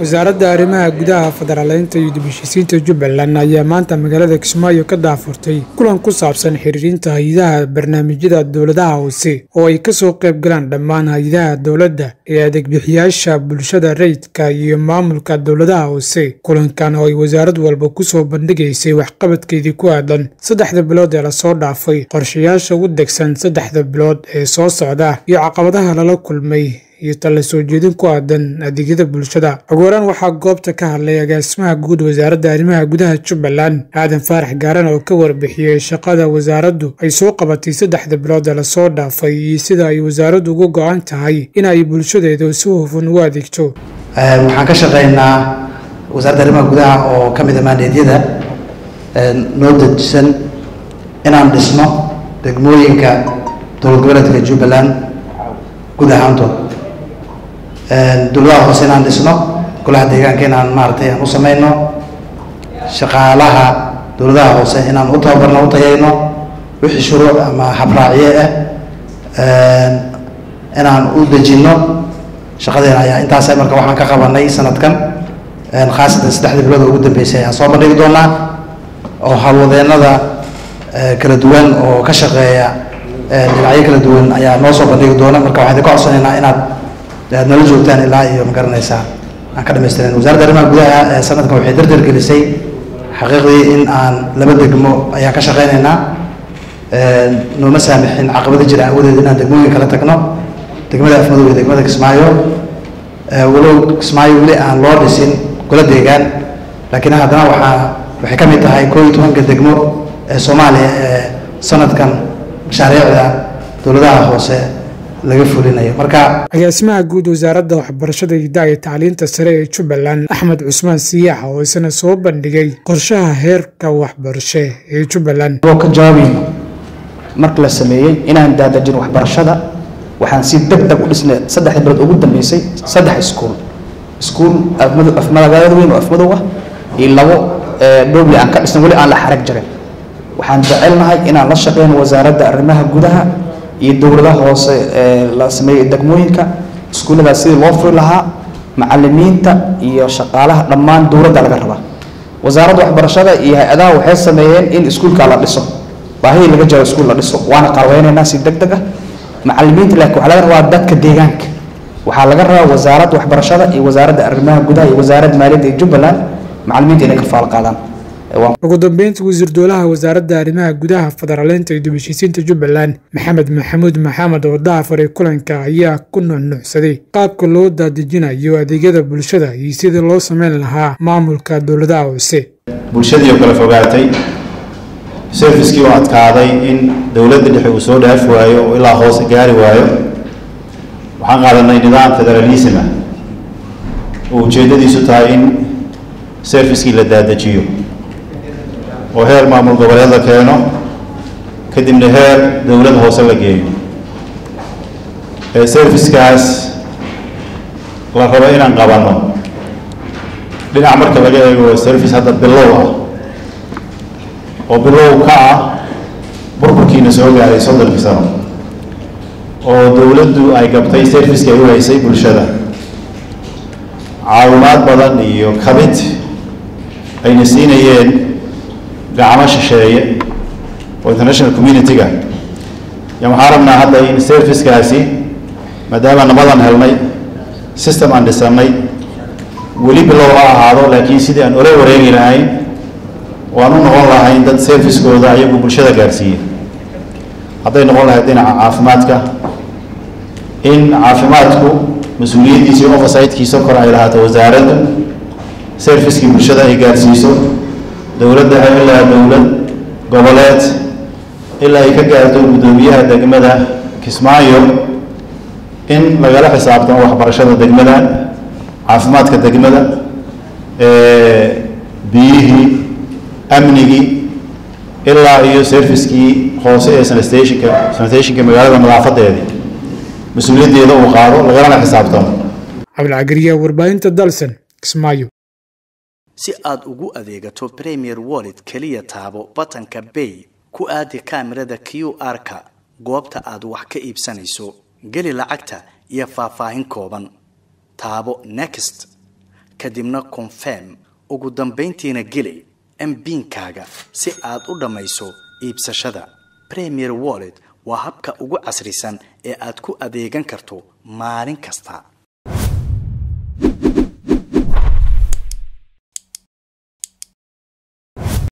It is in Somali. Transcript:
wasaaradda arrimaha gudaha federaaleynta iyo dib-heshiisiinta jubbaland ayaa maanta magaalada kismaayo ka daafurtay kulan ku saabsan xiriirinta hay-adaha barnaamijyada dowladaha hoose oo ay kasoo qayb galaan dhammaan hay-adaha dowladda ee adeegbixiyaasha bulshada rayidka iyo maamulka dowladaha hoose kulankan oo ay wasaarad walba kusoo bandhigaysay waxqabadkeedii ku aadan saddexda bilood ee lasoo dhaafay qorshayaasha ugu degsan saddexda bilood ee soo socda iyo caqabadaha lala kulmay iyo talla soo jeedin ku aadan adeegyada bulshada ugu horaan waxaa goobta ka hadlay agaasimaha guud wasaaradda arrimaha gudaha jubbaland aadan faarax gaaran oo ka warbixiyey shaqada wasaaraddu ay soo qabatay saddexda bilood ee lasoo dhaafay iyo sida ay wasaaraddu uga go-an tahay in ay bulshadeedu si hufan ugu adeegto waxaan ka shaqeynaa wasaaradda arrimaha gudaha oo ka mid a maandeedyada noo dejisan inaan dhisno degmooyinka dowlad goboleedka jubbaland guud ahaantood dowladaha hoose inaan dhisno golaha deegaanka inaan maaragtay aan u sameyno shaqaalaha dowladaha hoose inaan u tababarno u tayayno wixii shuruuc ama habraacye ah inaan u dejinno shaqadeena ayaa intaas marka waxaan ka qabanay sanadkan khaasatan saddexda bilood oo ugu dambeysay ayaan soo bandhigi doonaa oo hawlwadeenada kala duwan oo ka shaqeeya dhinacyo kala duwan ayaa noo soo bandhigi doona marka waxaan idinka codsanaynaa inaad aad nala joogtaan ilaa iyo magaranaysaa aan ka dhamaystiran wasaaradda arrimaha gudaha sanadkan waxay dardar gelisay xaqiiqdii in aan laba degmo ayaan ka shaqeynaynaa nooma saamixin caqabada jira awadeed inaan degmooyin kala tagno degmada afmadow iyo degmada kismaayo walow kismaayo weli aan loo dhisin gola deegaan laakiin haddana waxaa waxay ka mid tahay koo iyo tobanka degmo ee soomaaliya ee sanadkan mashaariicda dowladaha hoose laga fulinayo marka agaasimaha guud wasaaradda waxbarashada hidaha iyo tacliinta sare ee jubbaland axmed cusmaan siyaax oo isna soo bandhigay qorshaha heerka waxbarashe ee jubbaland oo ka jawaabayno marka la sameeyey inaan daadajin waxbarashada waxaan si deg deg u dhisnay saddexda bilood ugu dambeysay saddex iskuul iskuul afmagaalada weyn oo afmadow ah iyo labo dhowli aan ka dhisnay weli aan la xarag jarin waxaan jecelnahay inaan la shaqeyno wasaaradda arrimaha gudaha iyo dowladaha hoose ee la sameeyey degmooyinka iskuulladaas sidii loo furi lahaa macalimiinta iyo shaqaalaha dhammaan dowladda laga rabaa wasaaradda waxbarashada iyo hay-adaha waxay sameeyeen in iskuulka la dhiso baahidii laga jaro iskuul la dhiso waana qarweynaynaa si deg deg ah macalimiinta laakiin waxaa laga rabaa dadka deegaanka waxaa laga rabaa wasaaradda waxbarashada iyo wasaaradda arrimaha gudaha iyo wasaaradda maaliyadda ee jubbaland macalimiinta inay ka faal qaadaan ugu dambeyntii wasiir dowlaha wasaaradda arrimaha gudaha federaaleynta iyo dib-heshiisiinta jubbaland maxamed maxamuud maxamed oo daafaray kulanka ayaa ku nuxnuuxsaday qaabka loo daadejinayo adeegyada bulshada iyo sidii loo sameyn lahaa maamulka dowladaha hoose bulshadii oo kala fogaatay serviskii oo adkaaday in dowladda dhexe uu soo dhaafi waayo oo ilaa hoose gaari waayo waxaan qaadanay nidaam federalism ah oo ujeeddadiisu tahay in serviskii la daadajiyo oo heer maamul goboleed la keeno kadibna heer dowlad hoose la geeyo ee servicekaas la rabo inaan qabanno dhinac marka laga eego service hadda bilow ah oo bilow ka ah burburkiina soo gaaray soddonkii sano oo dowladdu ay gabtay serviceki ay u haysay bulshada caawimaad badan iyo kabid ayna siinayeen gacmo shisheeye oo international community-ga ya waxaan rabnaa hadda in servicekaasi maadaama nabadan helnay system aan dhisanay weli bilow ha ahaado laakiin sidii aan ola wareegi lahayn oo aan u noqon lahayn dad servicekooda ayagu bulshada gaarsiiya hadday noqon lahayd dhinaca caafimaadka in caafimaadku mas-uuliyaddiisa iyo oversight-kiisa kor ay lahaato wasaaraddu servicekii bulshada ay gaarsiiso dowladda ilaa dowlad goboleed ilaa ay ka gaarto guddoomiyaha degmada kismaayo in lagala xisaabtamo waxbarashada degmada caafimaadka degmada biyihii amnigii ilaa iyo servicekii hoose ee sanitationka sanitationka magaalada nadaafadeedii mas-uuliyaddeeda uu qaado lagalana xisaabtamo cabdilcagariya warbaahinta dalsan kismaayo si aad ugu adeegato premier wallet keliya taabo batanka bay ku aadi kaamirada q r-ka goobta aad wax ka iibsanayso geli lacagta iyo faahfaahin kooban taabo next kadibna confirm ugu dambayntiina geli mbiinkaaga si aad u dhammayso iibsashada premier wallet waa habka ugu casrisan ee aad ku adeegan karto maalin kasta